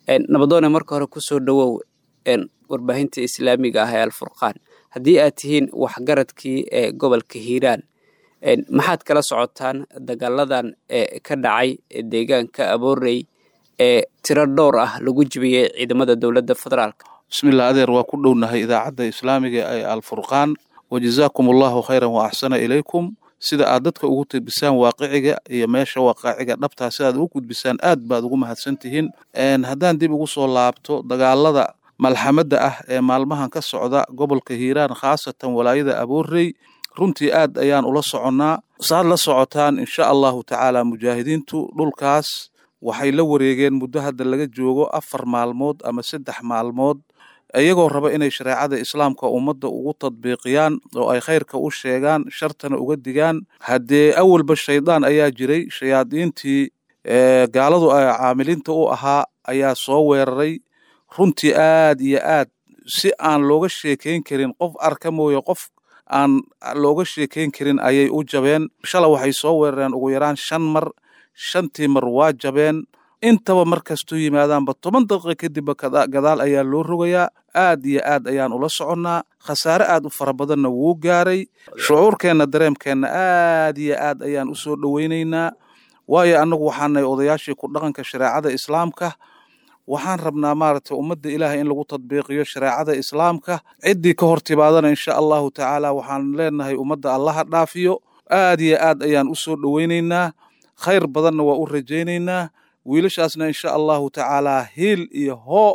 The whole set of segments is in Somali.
nabadoone marka hore kusoo dhowow warbaahinta islaamiga ah ee alfurqaan haddii aad tihiin waxgaradkii ee gobolka hiiraan maxaad kala socotaan dagaaladan ee ka dhacay deegaanka aboorey ee tiro dhowr ah lagu jibiyey ciidamada dowladda federaalk bismillah adeer waa ku dhownahay idaacadda islaamiga ee alfurqaan wajazaakum allahu khayran wa axsana ilaykum sida aad dadka ugu tibisaan waaqiciga iyo meesha waaqaciga dhabtaa sidaad ugu gudbisaan aad baad ugu mahadsan tihiin haddaan dib ugu soo laabto dagaalada malxamadda ah ee maalmahan ka socda gobolka hiiraan khaasatan walaayada aboorey runtii aad ayaan ula soconnaa saad la socotaan insha allahu tacaala mujaahidiintu dhulkaas waxay la wareegeen muddo hadda laga joogo afar maalmood ama saddex maalmood iyagoo raba inay shareecada islaamka ummadda ugu tadbiiqiyaan oo ay khayrka u sheegaan shartana uga digaan haddee awalba shaydaan ayaa jiray shayaadiintii gaaladu caamiliinta u ahaa ayaa soo weeraray runtii aad iyo aad si aan looga sheekayn karin qof arka mooye qof aan looga sheekayn karin ayay u jabeen shala waxay soo weerareen ugu yaraan shan mar shantii mar waa jabeen intaba mar kastuu yimaadaanba toban daqiiqa kadibba gadaal ayaa loo rogayaa aad iyo aad ayaan ula soconnaa khasaare aad u fara badanna wuu gaaray shucuurkeenna dareemkeenna aad iyo aad ayaan u soo dhoweynaynaa waayo annagu waxaanay odayaashii ku dhaqanka shareecada islaamka waxaan rabnaa maaragtay ummadda ilaahay in lagu tadbiiqiyo shareecada islaamka ciddii ka hor timaadana insha allahu tacaala waxaan leenahay ummadda allaha dhaafiyo aad iyo aad ayaan u soo dhoweynaynaa khayr badanna waa u rajaynaynaa wiilashaasna insha allahu tacaalaa hiil iyo hoo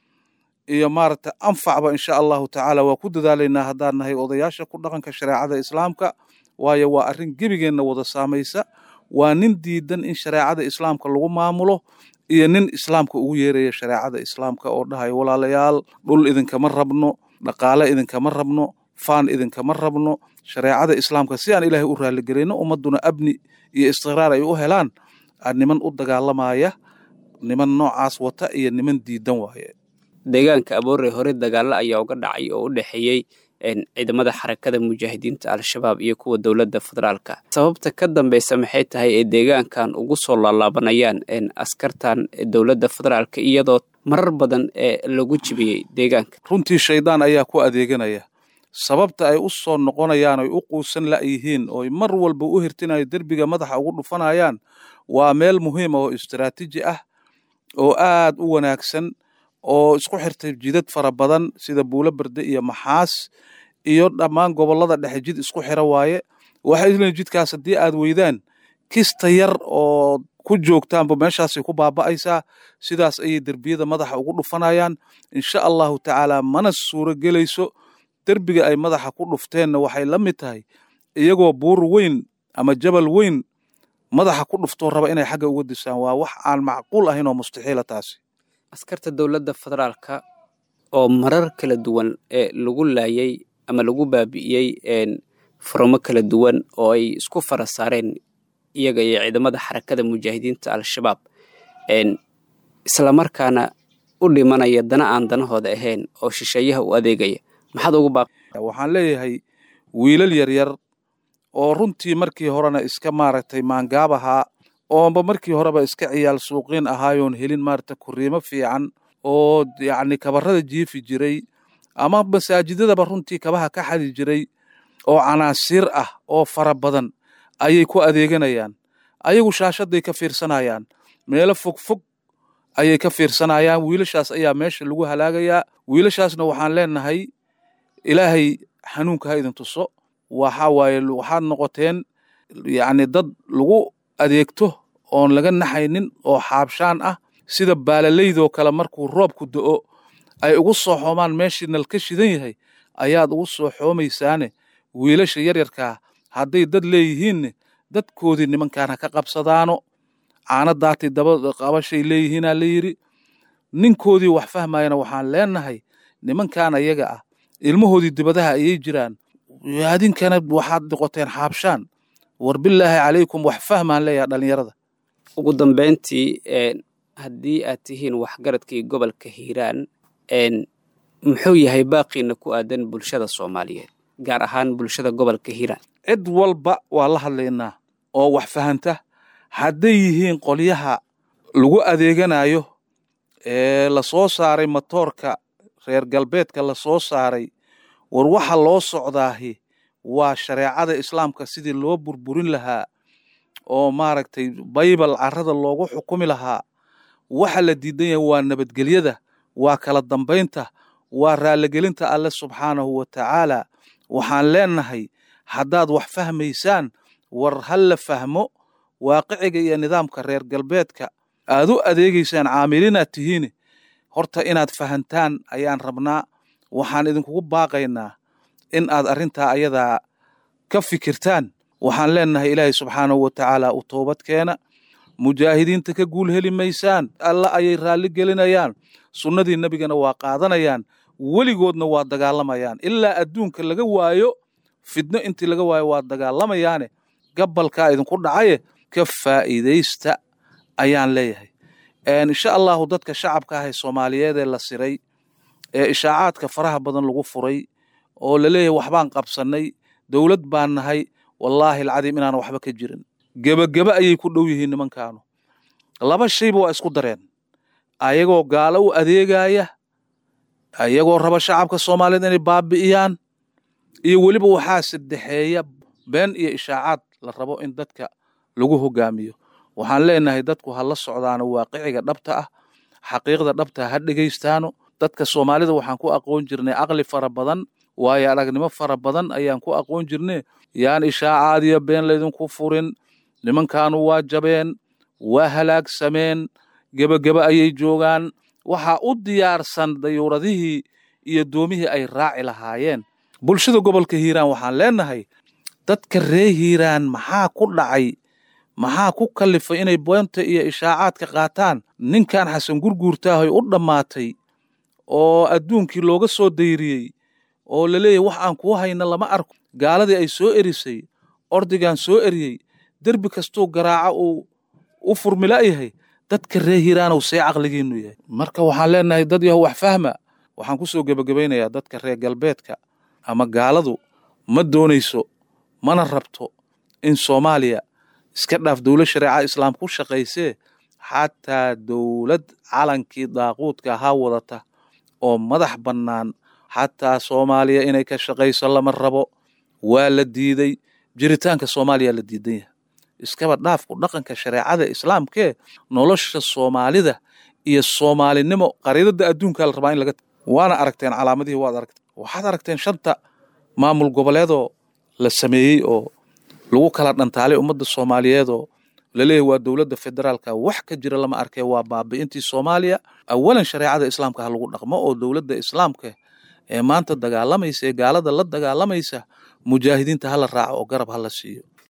iyo maaragtay anfacba insha allahu tacaala waa ku dadaalaynaa haddaan nahay odayaasha ku dhaqanka shareecada islaamka waayo waa arrin gebigeenna wada saamaysa waa nin diidan in shareecada islaamka lagu maamulo iyo nin islaamka ugu yeeraya shareecada islaamka oo dhahayo walaalayaal dhul idinkama rabno dhaqaale idinkama rabno faan idinkama rabno shareecada islaamka si aan ilaahay u raaligelayno ummadduna abni iyo istiqraar ay u helaan niman u dagaalamaya niman noocaas wata iyo niman diidan waaye deegaanka aboorey hore dagaalo ayaa uga dhacay oo u dhexeeyey ciidamada xarakada mujaahidiinta al-shabaab iyo kuwa dowladda federaalka sababta ka dambeysa maxay tahay ee deegaankan ugu soo laalaabanayaan askartan dowladda federaalka iyadoo marar badan ee lagu jibiyey deegaanka runtii shaydaan ayaa ku adeeganaya sababta ay u soo noqonayaan oy u quusan la'yihiin ooy mar walba u hirtinayo derbiga madaxa ugu dhufanayaan waa meel muhiima oo istaraatiiji ah oo aad u wanaagsan oo isku xirtay jidad fara badan sida buulo berde iyo maxaas iyo dhammaan gobollada dhexe jid isku xira waaye waxay isleeyiin jidkaas haddii aad weydaan kista yar oo ku joogtaanba meeshaasay ku baaba'aysaa sidaas ayay derbiyada madaxa ugu dhufanayaan insha allahu tacaala mana suuro gelayso derbiga ay madaxa ku dhufteenna waxay la mid tahay iyagoo buur weyn ama jabal weyn madaxa ku dhuftoo raba inay xagga uga disaan waa wax aan macquul ahayn oo mustaxiila taasi askarta dowladda federaalka oo marar kala duwan ee lagu laayay ama lagu baabi'iyey furamo kala duwan oo ay isku fara saareen iyaga iyo ciidamada xarakada mujaahidiinta al-shabaab islamarkaana u dhimanaya dana aan danahooda ahayn oo shisheeyaha u adeegaya maxaad ugu baaq waxaan leeyahay wiilal yaryar oo runtii markii horena iska maaragtay maangaab ahaa oonba markii horeba iska ciyaal suuqiin ahaayoon helin maaragta kuriimo fiican oo yacni kabarada jiifi jiray ama masaajidadaba runtii kabaha ka xadi jiray oo canaasiir ah oo fara badan ayay ku adeeganayaan ayagu shaashaday ka fiirsanayaan meelo fog fog ayay ka fiirsanayaan wiilashaas ayaa meesha lagu halaagayaa wiilashaasna waxaan leenahay ilaahay xanuunka ha idin tuso waxa waaye waxaad noqoteen yacni dad lagu adeegto oon laga naxaynin oo xaabshaan ah sida baalallaydoo kale markuu roobku do'o ay ugu soo xoomaan meeshii nalka shidan yahay ayaad ugu soo xoomaysaane wiilasha yaryarkaa hadday dad leeyihiinne dadkoodii nimankaan ha ka qabsadaano caana daatay daba qabashay leeyihiinaa la yidhi ninkoodii wax fahmayana waxaan leenahay nimankan ayaga ah ilmahoodii dibadaha ayay jiraan adinkana waxaad noqoteen xaabshaan war bilaahi calaykum wax fahmaan leeyaha dhallinyarada ugu dambeyntii haddii aad tihiin waxgaradkii gobolka hiiraan muxuu yahay baaqiina ku aadan bulshada soomaaliyeed gaar ahaan bulshada gobolka hiiraan cid walba waa la hadlaynaa oo wax fahanta hadday yihiin qolyaha lagu adeeganayo ee la soo saaray matoorka reer galbeedka la soo saaray war waxa loo socdaahi waa shareecada islaamka sidii loo burburin lahaa oo maaragtay baybal carrada loogu xukumi lahaa waxa la diidan yahay waa nabadgelyada waa kala dambaynta waa raaligelinta alle subxaanahu wa tacaala waxaan leenahay haddaad wax fahmaysaan war ha la fahmo waaqiciga iyo nidaamka reer galbeedka aad u adeegaysaan caamilinaad tihiin horta inaad fahantaan ayaan rabnaa waxaan idinkugu baaqaynaa in aad arrintaa ayadaa ka fikirtaan waxaan leenahay ilaahay subxaanahu wa tacaala u toobad keena mujaahidiinta ka guul heli maysaan alla ayay raalli gelinayaan sunnadii nebigana waa qaadanayaan weligoodna waa dagaalamayaan ilaa adduunka laga waayo fidno intii laga waayo waa dagaalamayaane gabalkaa idinku dhacaye ka faa'iidaysta ayaan leeyahay insha allahu dadka shacabka ah ee soomaaliyeed ee la siray ee ishaacaadka faraha badan lagu furay oo la leeyahay waxbaan qabsannay dowlad baan nahay wallaahi alcadiim inaan waxba ka jirin gebagebe ayay ku dhow yihiin nimankaanu laba shayba waa isku dareen ayagoo gaalo u adeegaya ayagoo raba shacabka soomaaliyeed inay baabi'iyaan iyo weliba waxaa saddexeeya been iyo ishaacaad la rabo in dadka lagu hogaamiyo waxaan leenahay dadku ha la socdaano waaqiciga dhabta ah xaqiiqda dhabta ha dhegaystaano dadka soomaalida waxaan ku aqoon jirnay caqli fara badan waayo aragnimo fara badan ayaan ku aqoon jirne yaan ishaacaad iyo been laydinku furin nimankaanu waa jabeen waa halaagsameen gebagebe ayay joogaan waxaa u diyaarsan dayuuradihii iyo doomihii ay raaci lahaayeen bulshada gobolka hiiraan waxaan leenahay dadka ree hiiraan maxaa ku dhacay maxaa ku kallifay inay beenta iyo ishaacaadka qaataan ninkan xasan gurguurtaahoy u dhammaatay oo adduunkii looga soo dayriyey oo la leeyahy wax aan kuu hayna lama arko gaaladii ay soo erisay ordigaan soo eriyey derbi kastuu garaaca uu u furmila'yahay dadka ree hiiraanow see caqligiinnu yahay marka waxaan leenahay dad yaho wax fahma waxaan ku soo gebagabaynayaa dadka reer galbeedka ama gaaladu ma doonayso mana rabto in soomaaliya iska dhaaf dowlad shareeca islaam ku shaqaysee xataa dowlad calankii daaquudka ahaa wadata oo madax bannaan xataa soomaaliya inay ka shaqayso lama rabo waa la diiday jiritaanka soomaaliya la diidan yahay iskaba dhaafku dhaqanka shareecada islaamkee nolosha soomaalida iyo soomaalinimo qariidada adduunkaa la rabaa in laga waana aragteen calaamadihii waad aragteen waxaad aragteen shanta maamul goboleedoo la sameeyey oo lagu kala dhantaalay ummadda soomaaliyeed oo laleeyahy waa dowladda federaalka wax ka jira lama arkee waa baabi'intii soomaaliya awalan shareecada islaamka ha lagu dhaqmo oo dowladda islaamka ee maanta dagaalamaysa ee gaalada la dagaalamaysa mujaahidiinta hala raaco oo garab hala siiyo